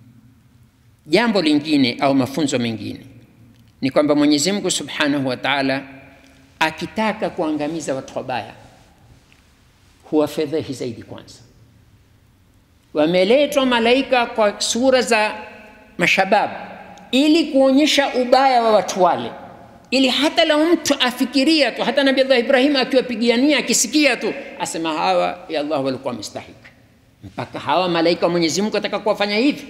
Speaker 2: Jambo lingine au mafunzo mengine ni kwamba Mwenyezi Mungu Subhanahu wa Ta'ala akitaka kuangamiza watu wabaya huwafedhehi zaidi. Kwanza wameletwa malaika kwa sura za mashababu ili kuonyesha ubaya wa watu wale, ili hata lau mtu afikiria tu, hata Nabii Allah Ibrahim akiwapigania akisikia tu asema hawa ya Allah walikuwa mistahiki, mpaka hawa malaika wa Mwenyezi Mungu ataka kuwafanya hivi.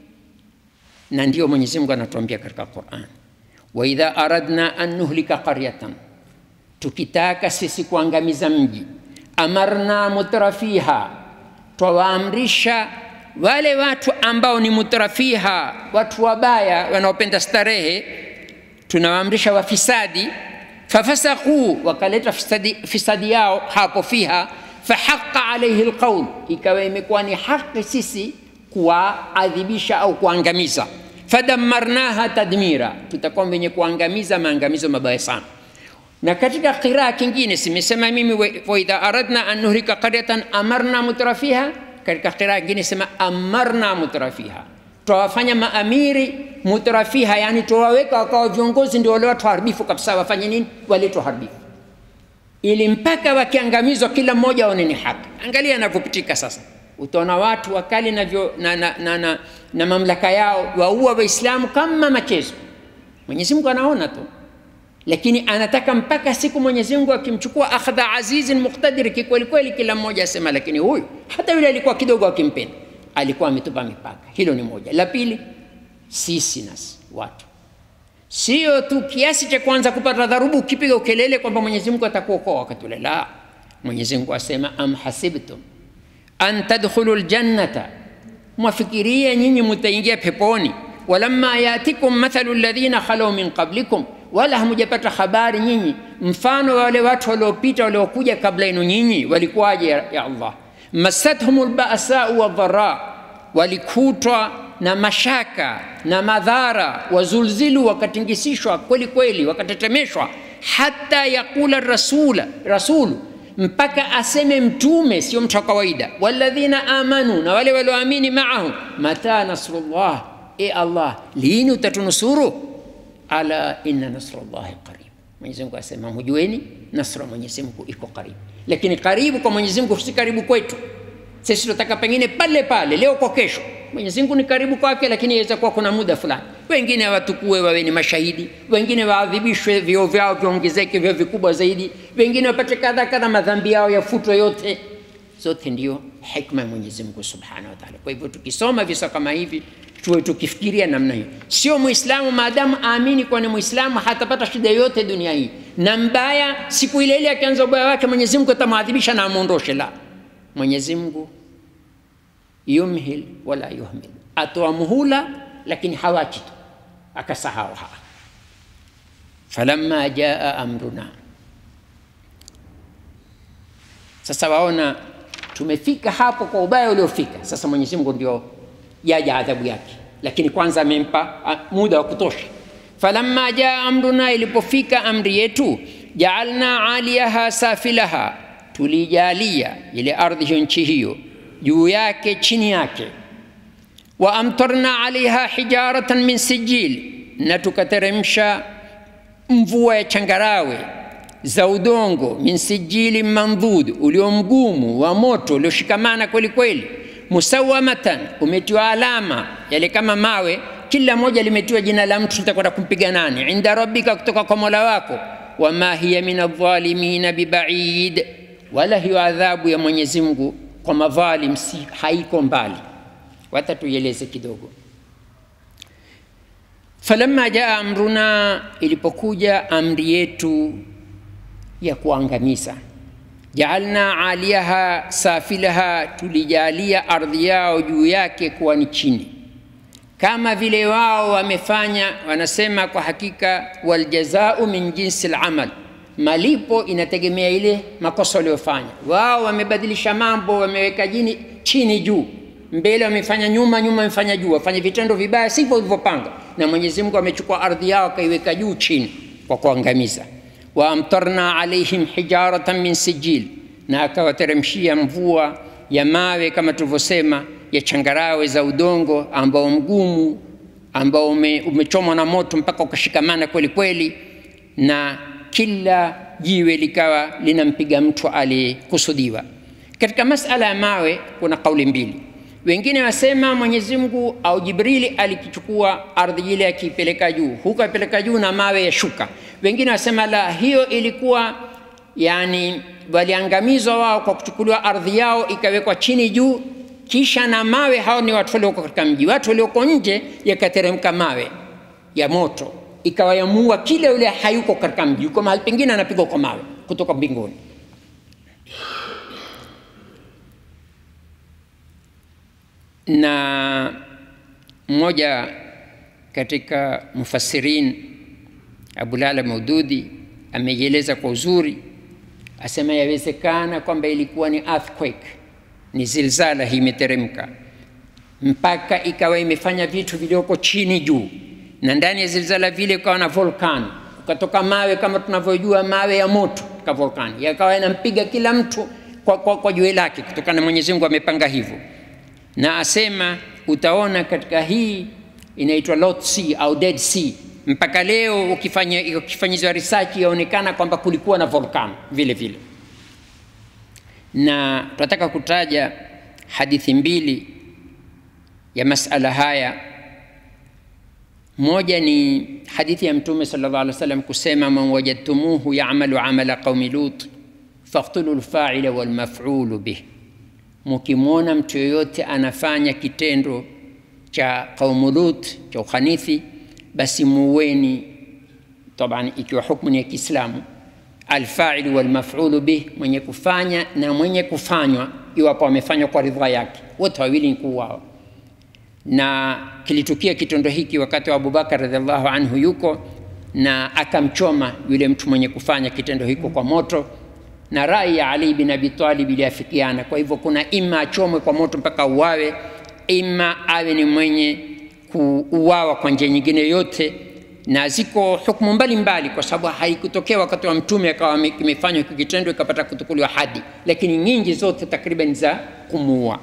Speaker 2: Na ndio Mwenyezi Mungu anatuambia katika Qur'an, wa idha aradna an nuhlika qaryatan, tukitaka sisi kuangamiza mji amarna mutrafiha, twawaamrisha wale watu ambao ni mutrafiha, watu wabaya wanaopenda starehe, tunawaamrisha wafisadi. Fafasaquu, wakaleta fisadi, fisadi yao hapo fiha, fahaqa alaihi lqaul, ikawa imekuwa ni haki sisi kuwaadhibisha au kuangamiza. Fadammarnaha tadmira, tutakuwa wenye kuangamiza maangamizo mabaya sana na katika qiraa kingine simesema mimi wa idha aradna an nuhlika qaryatan amarna mutrafiha. Katika qiraa kingine sema amarna mutrafiha, twawafanya maamiri mutrafiha, yani twawaweka wakawa viongozi, ndio wale watu haribifu kabisa. Wafanye nini? Waletwa haribifu, ili mpaka wakiangamizwa kila mmoja aone ni haki. Angalia anavyopitika sasa, utaona watu wakali na, na, na, na, na, na mamlaka yao waua Waislamu kama machezo. Mwenyezi Mungu anaona tu lakini anataka mpaka siku Mwenyezi Mungu akimchukua akhdha azizin muqtadir kikweli kweli, kila mmoja asema, lakini huyu hata yule alikuwa kidogo akimpenda, alikuwa ametupa mipaka. Hilo ni moja. La pili, sisi nasi watu sio tu kiasi cha kwanza kupata dharubu ukipiga ukelele kwamba Mwenyezi Mungu atakuokoa wakati ule. La, Mwenyezi Mungu asema am hasibtum an tadkhulu ljannata, mwafikiria nyinyi mutaingia peponi. walamma yatikum mathalu alladhina khalau min qablikum wala hamujapata habari nyinyi mfano wa wale watu waliopita waliokuja kabla yenu nyinyi walikuwaje? Ya, ya Allah, masathum lbasau wadhara, walikutwa na mashaka na madhara, wazulzilu, wakatingisishwa kweli kweli, wakatetemeshwa, hata yaqula rasula rasulu, mpaka aseme mtume, sio mtu wa kawaida, walladhina amanu, na wale walioamini maahu, mata nasrullah, e Allah, lini utatunusuru? ala inna nasrullahi qarib. Mwenyezi Mungu asema mjueni, nasra Mwenyezi Mungu iko karibu. Lakini karibu kwa Mwenyezi Mungu si karibu kwetu sisi, tunataka pengine pale pale, leo kwa kesho. Mwenyezi Mungu ni karibu kwake, lakini inaweza kuwa kuna muda fulani. Wengine watukue wawe ni mashahidi, wengine waadhibishwe, vio vyao viongezeke, vio vikubwa zaidi, wengine wapate kadha kadha, madhambi yao yafutwe yote. Zote ndio hikma ya Mwenyezi Mungu Subhanahu wa Ta'ala. Kwa hivyo tukisoma visa kama hivi tuwe tukifikiria namna hiyo. Sio Muislamu maadamu aamini kuwa ni Muislamu hatapata shida yoyote dunia hii, na mbaya siku ile ile akianza ubaya wake Mwenyezi Mungu atamwadhibisha na amwondoshe. La, Mwenyezi Mungu yumhil wala yuhmil, atoa muhula lakini hawachi tu akasahau. Ha, falamma jaa amruna, sasa waona tumefika hapo kwa ubaya uliofika. Sasa Mwenyezi Mungu ndio yaja adhabu yake, lakini kwanza amempa muda wa kutosha. falamma jaa amruna, ilipofika amri yetu, jaalna aliyaha safilaha, tulijalia ile ardhi hiyo nchi hiyo juu yake chini yake, wa amtarna alaiha hijaratan min sijil, na tukateremsha mvua ya changarawe za udongo, min sijili mandhud, ulio mgumu wa moto ulioshikamana kweli kweli musawamatan, umetiwa alama yale kama mawe, kila moja limetiwa jina la mtu tutakwenda kumpiga nani, inda rabbika, kutoka kwa mola wako. Wama hiya min adh-dhalimina bibaid, wala hiyo adhabu ya Mwenyezi Mungu kwa madhalim si haiko mbali. Wacha tuieleze kidogo. Falamma jaa amruna, ilipokuja amri yetu ya kuangamiza jaalna aliyaha safilaha, tulijalia ardhi yao juu yake kuwa ni chini, kama vile wao wamefanya. Wanasema kwa hakika, waljazau min jinsi lamal, malipo inategemea ile makosa waliofanya wao wamebadilisha mambo wameweka jini chini juu mbele wamefanya nyuma nyuma wamefanya juu wafanye vitendo vibaya sivyo walivyopanga na mwenyezi mungu amechukua ardhi yao akaiweka juu chini kwa kuangamiza waamtarna alaihim hijaratan min sijil na akawateremshia mvua ya mawe kama tulivyosema ya changarawe za udongo ambao mgumu ambao ume, umechomwa na moto mpaka ukashikamana kweli kweli na kila jiwe likawa linampiga mtu aliyekusudiwa katika masala ya mawe kuna kauli mbili wengine wasema mwenyezi mungu au jibrili alikichukua ardhi ile akiipeleka juu huku apeleka juu na mawe ya shuka wengine wasema la hiyo ilikuwa yani waliangamizwa wao kwa kuchukuliwa ardhi yao ikawekwa chini juu kisha na mawe hao ni watu walioko katika mji watu walioko nje yakateremka mawe ya moto ikawa yamuua kile yule hayuko katika mji yuko mahali pengine anapigwa kwa mawe kutoka mbinguni na mmoja katika mufassirin abulala maududi ameieleza kwa uzuri asema yawezekana kwamba ilikuwa ni earthquake ni zilzala hii imeteremka mpaka ikawa imefanya vitu vilioko chini juu na ndani ya zilzala vile ukawa na volkano ukatoka mawe kama tunavyojua mawe ya moto ka volkani yakawa yanampiga kila mtu kwa, kwa, kwa jue lake kutokana na mwenyezi mungu amepanga hivyo na asema utaona katika hii inaitwa Lot Sea au Dead Sea mpaka leo ukifanya ukifanyizwa research yaonekana kwamba kulikuwa na volcano vile vile na tunataka kutaja hadithi mbili ya masala haya moja ni hadithi ya mtume sallallahu alaihi wasallam kusema man wajadtumuhu ya'malu amala qaumi lut faqtulu lfaila walmaf'ulu bih mukimwona mtu yoyote anafanya kitendo cha qaumu lut cha ukhanithi basi muweni taban ikiwa hukmu ni ya kiislamu alfailu walmafulu bih mwenye kufanya na mwenye kufanywa iwapo amefanywa kwa ridhaa yake wote wawili ni kuuawa na kilitukia kitendo hiki wakati wa abubakar radiallahu anhu yuko na akamchoma yule mtu mwenye kufanya kitendo hiko kwa moto na rai ya ali bin abi talib iliafikiana kwa hivyo kuna ima achomwe kwa moto mpaka uwawe ima awe ni mwenye kuuawa kwa njia nyingine yote na ziko hukumu mbalimbali kwa sababu haikutokea wakati wa mtume akawa kimefanywa hiki kitendo ikapata kutukuliwa hadi lakini nyingi zote takriban za kumuua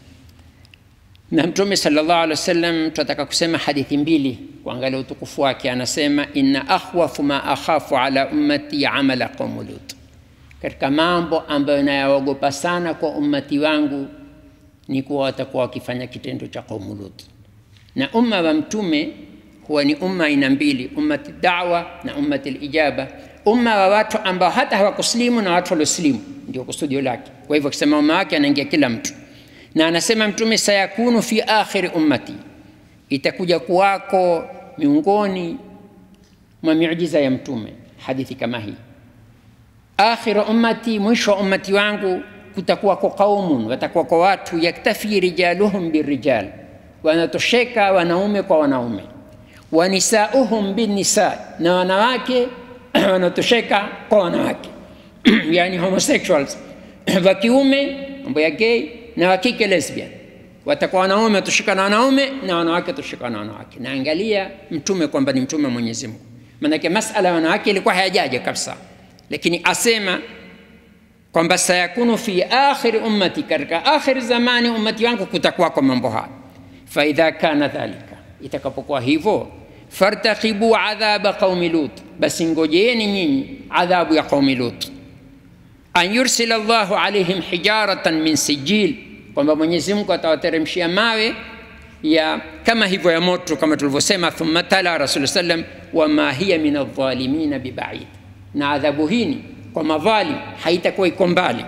Speaker 2: na mtume sallallahu alaihi wasallam tunataka kusema hadithi mbili kuangalia utukufu wake anasema inna akhwafu ma akhafu ala ummati amala qaumu lut katika mambo ambayo nayaogopa sana kwa ummati wangu ni kuwa watakuwa wakifanya kitendo cha qaumu lut na umma wa mtume huwa ni umma aina mbili ummati dawa na ummati lijaba umma wa watu ambao hata hawakuslimu na watu walioslimu ndio kusudio lake kwa hivyo akisema umma wake anaingia kila mtu na anasema mtume sayakunu fi akhiri ummati itakuja kuwako miongoni mwa miujiza ya mtume hadithi kama hii akhiru ummati mwisho wa ummati wangu kutakuwa kwa qaumun watakuwa kwa watu yaktafi rijaluhum birijal wanatosheka wanaume kwa wanaume wanisauhum binnisa na wanawake wanatosheka kwa wanawake yani homosexuals wa kiume mambo ya gay na wa kike lesbian watakuwa wanaume watoshika na wanaume na wanawake watoshika na wanawake na angalia mtume kwamba ni mtume wa mwenyezi mungu manake masala ya wanawake ilikuwa hayajaja kabisa lakini asema kwamba sayakunu fi akhiri ummati katika akhiri zamani ummati wangu kutakuwa kwa mambo haya faidha kana dhalika itakapokuwa hivyo fartakibu adhaba qaumi lut basi ngojeeni nyinyi adhabu ya qaumi lut an yursila llahu alaihim hijaratan min sijil kwamba mwenyezi mungu atawateremshia mawe ya kama hivyo ya moto kama tulivyosema thumma tala rasul sallam wama hiya min aldhalimina bibaid na adhabu hini kwa madhalim haitakuwa iko mbali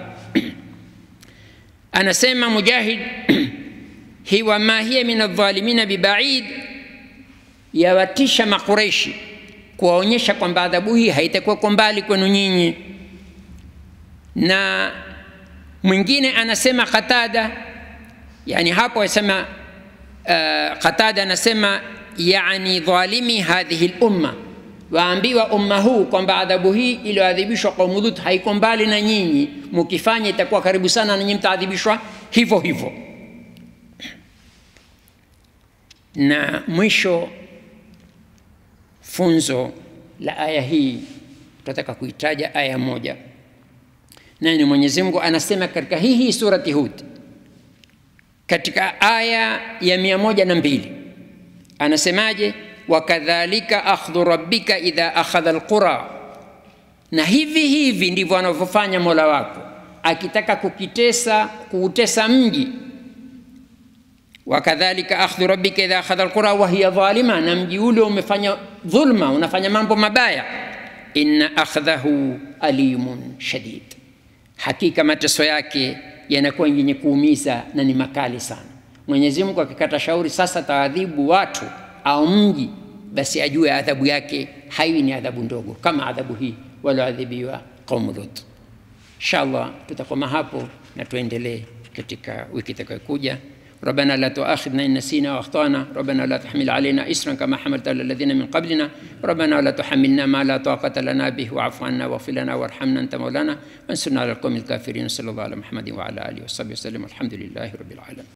Speaker 2: anasema mujahid hi wama hiya min aldhalimina bibaid yawatisha makureishi kuwaonyesha kwamba adhabu hii haitakuwa kwa mbali kwenu nyinyi na mwingine anasema qatada yani hapo asema uh, qatada anasema yani dhalimi hadhihi lumma waambiwa umma huu kwamba adhabu hii iliyoadhibishwa kaumu Lut haiko mbali na nyinyi, mukifanya itakuwa karibu sana na nyinyi mtaadhibishwa hivyo hivyo. Na mwisho funzo la aya hii tutataka kuitaja aya moja, naye ni Mwenyezi Mungu anasema katika hii hii surati Hud katika aya ya mia moja na mbili anasemaje? wakadhalika akhdhu rabbika idha akhadha alqura, na hivi hivi ndivyo anavyofanya mola wako akitaka kukitesa kuutesa mji. Wakadhalika akhdhu rabbika idha akhadha alqura wa hiya dhalima, na mji ule umefanya dhulma, unafanya mambo mabaya. Inna akhdhahu alimun shadid, hakika mateso yake yanakuwa yenye kuumiza na ni makali sana. Mwenyezi Mungu akikata shauri sasa taadhibu watu au mji, basi ajue adhabu yake haiwi ni adhabu ndogo kama adhabu hii walioadhibiwa qaumu Lut. Inshallah tutakoma hapo na tuendelee katika wiki itakayokuja. ربنا لا تؤاخذنا إن نسينا وأخطأنا ربنا لا تحمل علينا إسرا كما حملت على الذين من قبلنا ربنا لا تحملنا ما لا طاقة لنا به واعف عنا واغفر لنا وارحمنا أنت مولانا وانصرنا على القوم الكافرين صلى الله على محمد وعلى آله وصحبه وسلم والحمد لله رب العالمين